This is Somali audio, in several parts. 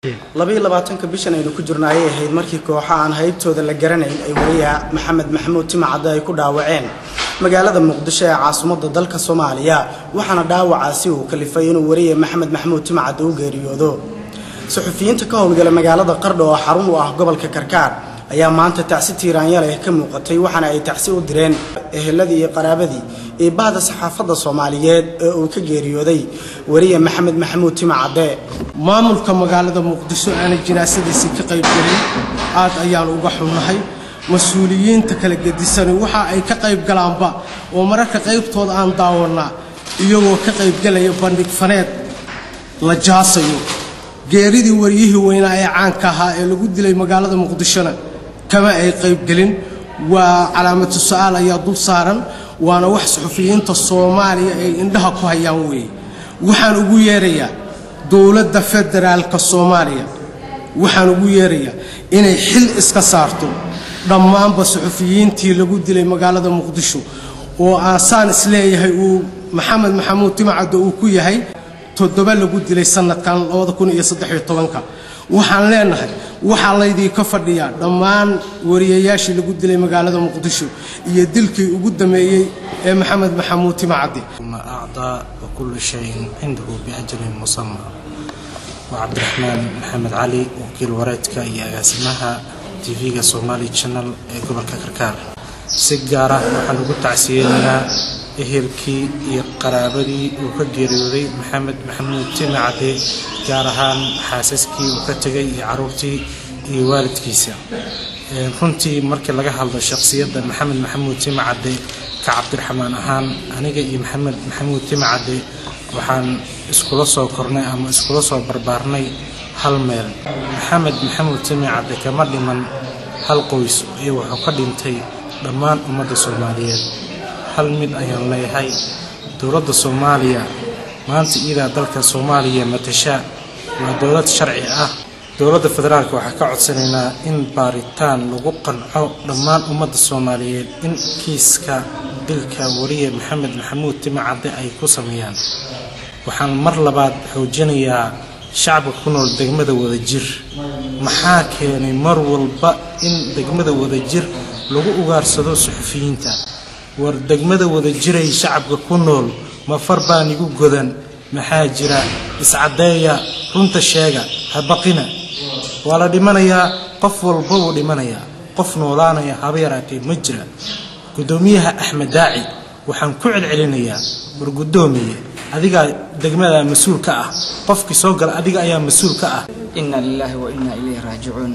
labaiyo labaatanka bishan aynu ku jirno ayay ahayd markii kooxo aan haybtooda la garanayn ay wariyaha maxamed maxamuud timacadde ay ku dhaawaceen magaalada muqdisho ee caasimadda dalka soomaaliya waxaana dhaawacaasi uu kalifay inuu wariye maxamed maxamuud timacadde u geeriyoodo suxufiyiinta ka howlgala magaalada qardho oo xarun u ah gobolka karkaar ayaa maanta tacsi tiiraanyaleh ka muuqatay waxaana ay tacsi u direen eheladii iyo qaraabadii iyo bahda saxaafadda soomaaliyeed ee uu ka geeriyooday wariye maxamed maxamuud timacadde maamulka magaalada muqdisho aanay jinaasadiisii ka qayb gelin aad ayaan uga xunnahay mas-uuliyiinta kala gedisani waxa ay ka qayb galaanba oo mararka qaybtooda aan daawannaa iyagoo ka qaybgelaya bandhig faneed la jaasayo geeridii waryihii weynaa ee caanka ahaa ee lagu dilay magaalada muqdishona kama ay qaybgelin waa calaamatu su-aal ayaa dul saaran waana wax suxufiyiinta soomaaliya ay indhaha ku hayaan weeye waxaan ugu yeerayaa dowladda federaalka soomaaliya waxaan ugu yeerayaa inay xil iska saarto dhammaanba suxufiyiintii lagu dilay magaalada muqdisho oo aasaan isleeyahay uu maxamed maxamuud timacaddo uu ku yahay toddoba lagu dilay sanadkan waxaan leenahay waxaa laydinka fadhiyaa dhammaan wariyayaashii lagu dilay magaalada muqdisho iyo dilkii ugu dameeyey ee maxamed maxamuud timacaddi أعطى وكل شيء عنده بأجل مسمى وعبدالرحمن محمد علي وكيل wareedka iyo agaasimaha tv-ga somali channel ee gobolka karkaar si gaar ah waxaan ugu tacsiyeynayaa ehelkii iyo qaraabadii uu ka geeriyooday maxamed maxamuud timacade gaar ahaan xaasaskii uu ka tegay iyo caruurtii iyo waalidkiisa runtii markii laga hadlo shaqsiyadda maxamed maxamuud timacade ka cabdiraxmaan ahaan aniga iyo maxamed maxamuud timacade waxaan iskula soo kornay ama iskula soo barbaarnay hal meel maxamed maxamuud timacade kama dhiman hal qoys iyo wuxuu ka dhintay dhammaan ummadda soomaaliyeed hal mid ayaan leeyahay dowladda soomaaliya maanta iidaa dalka soomaaliya matasha waa dowlad sharci ah dowladda federaalk waxaa ka codsanaynaa in baaritaan lagu qanco dhammaan ummadda soomaaliyeed in kiiska dilka wariye maxamed maxamuud timacadde ay ku sameeyaan waxaan mar labaad xoojinayaa shacabka ku nool degmada wadajir maxaa keenay mar walba in degmada wadajir lagu ugaarsado suxufiyiinta war degmada wadajiray shacabka ku nool ma far baan igu godan maxaa jira iscaddeeya runta sheega ha baqina waa la dhimanayaa qof walba wuu dhimanayaa qof noolaanaya haba yaraatee ma jira guddoomiyaha axmed daaci waxaan ku celcelinayaa war guddoomiye adigaa degmada mas-uul ka ah qofkii soo gala adiga ayaa mas-uul ka ah ina lilaahi wa inaa ilayhi raajicuun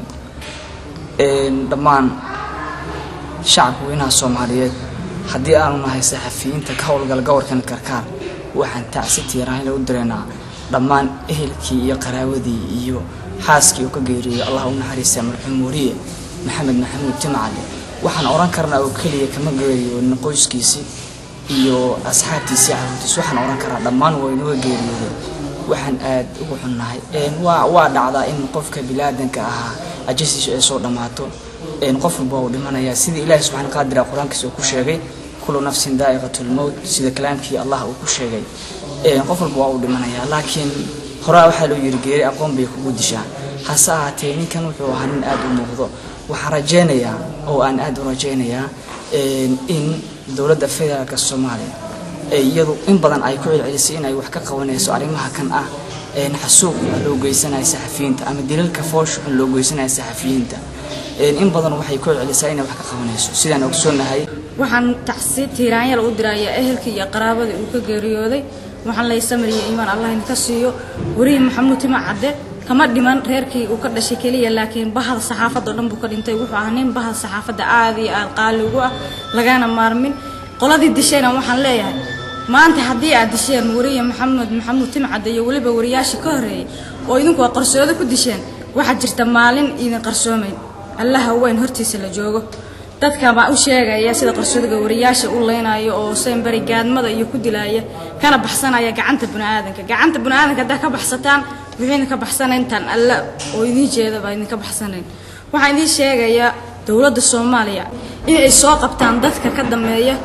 dhammaan shacabka weynaha soomaaliyeed haddii aanu nahay saxafiyiinta ka howlgala gobolkan karkaar waxaan tacsi tiiraanla u direynaa dhammaan ehelkii iyo qaraawadii iyo xaaskii uu ka geeriyooy allah u naxariista marxuum wariye maxamed maxamuud timacale waxaan odhan karnaa oo keliya kama geeriyoonin qoyskiisii iyo asxaabtiisii caruurtiis waxaan odhan karaa dhammaan waa inuga geeriyooday waxaan aad ugu xunnahay waa dhacdaa in qofka bilaadanka ahaa ajasiisu ay soo dhammaato qof walba uu dhimanayaa sidii ilaahi subxana qaadira qur-aankiisa uu ku sheegay kullu nafsin daa'iqatulmowt sida kalaamkii allah uu ku sheegay qof walba waa uu dhimanayaa laakiin horaa waxaa loo yiri geeri aqoon bay kugu dishaa hase ahaatee ninkan wuxuu ahaa nin aad u muuqdo waxaan rajaynayaa oo aan aad u rajaynayaa in dowladda federaalka soomaaliya iyadu in badan ay ku celcelisay in ay wax ka qabanayso arrimaha kan ah xasuuq loo geysanaya saxafiyiinta ama dilalka foosh xun loo geysanaya saxafiyiinta in badan waxay ku celcelisaa inay wax ka qabanayso sidaan ogsoonahay waxaan tacsi tiiraanyal u dirayaa ehelkii iyo qaraabadii uu ka geeriyooday waxaan lay samriya iimaan allah idinka siiyo werihi maxamuud tima cadde kama dhiman reerkii uu ka dhashay keliya laakiin bahda saxaafadda o dhan buu ka dhintay wuxuu ahaa nin bahda saxaafadda aad iyo aad qaali ugu ah lagana maarmin qoladii dishayna waxaan leeyahay maanta haddii aad disheen wariye maxamed maxamuud timcadde iyo weliba wariyaashii ka horreeyey oo idinku aad qarsoodo ku disheen waxaa jirta maalin idin qarsoomayn allaha weyn hortiisa la joogo dadka baa u sheegaya sida qarsoodiga wariyaasha u leynayo oo seenbari gaadmada iyo ku dilaya kana baxsanaya gacanta biniaadanka gacanta biniaadanka haddaa ka baxsataan wixii idinka baxsanayntaan alla oo idiin jeeda baa idinka baxsanayn waxaan idiin sheegayaa dowladda soomaaliya in ay soo qabtaan dadka ka dambeeya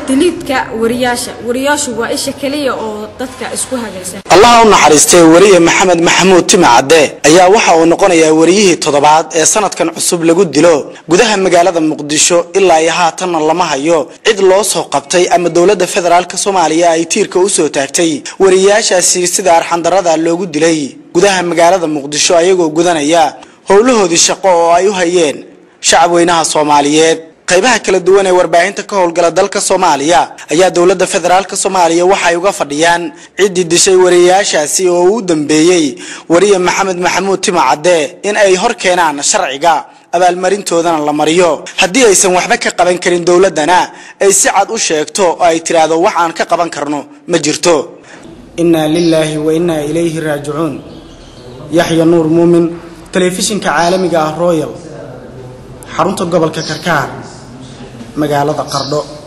diliidka wariyaasha wariyaashu waa isha keliya oo dadka isku hagaysa allaha u naxariistay wariye maxamed maxamuud time cadde ayaa waxa uu noqonayaa wariyihii toddobaad ee sanadkan cusub lagu dilo gudaha magaalada muqdisho ilaa iyo haatanna lama hayo cid loo soo qabtay ama dowladda federaalk soomaaliya ay tiirka usoo taagtay wariyaashaasi sida arxandarada loogu dilay gudaha magaalada muqdisho ayagoo gudanaya howlahoodii shaqo oo ay u hayeen shacab weynaha soomaaliyeed qaybaha kala duwan ee warbaahinta ka howlgala dalka soomaaliya ayaa dowladda federaalk soomaaliya waxay uga fadhiyaan ciddii dishay wariyaashaasi oo u dambeeyey wariye maxamed maxamuud time cadde in ay hor keenaan sharciga abaalmarintoodana la mariyo haddii aysan waxba ka qaban karin dowladdana ay si cad u sheegto oo ay tidhaahdo wax aan ka qaban karno ma jirto innaa lilaahi wa innaa ilayhi raajicuun yaxya nuur muumin telefishinka caalamiga ah royal xarunta gobolka karkaar magaalada qardho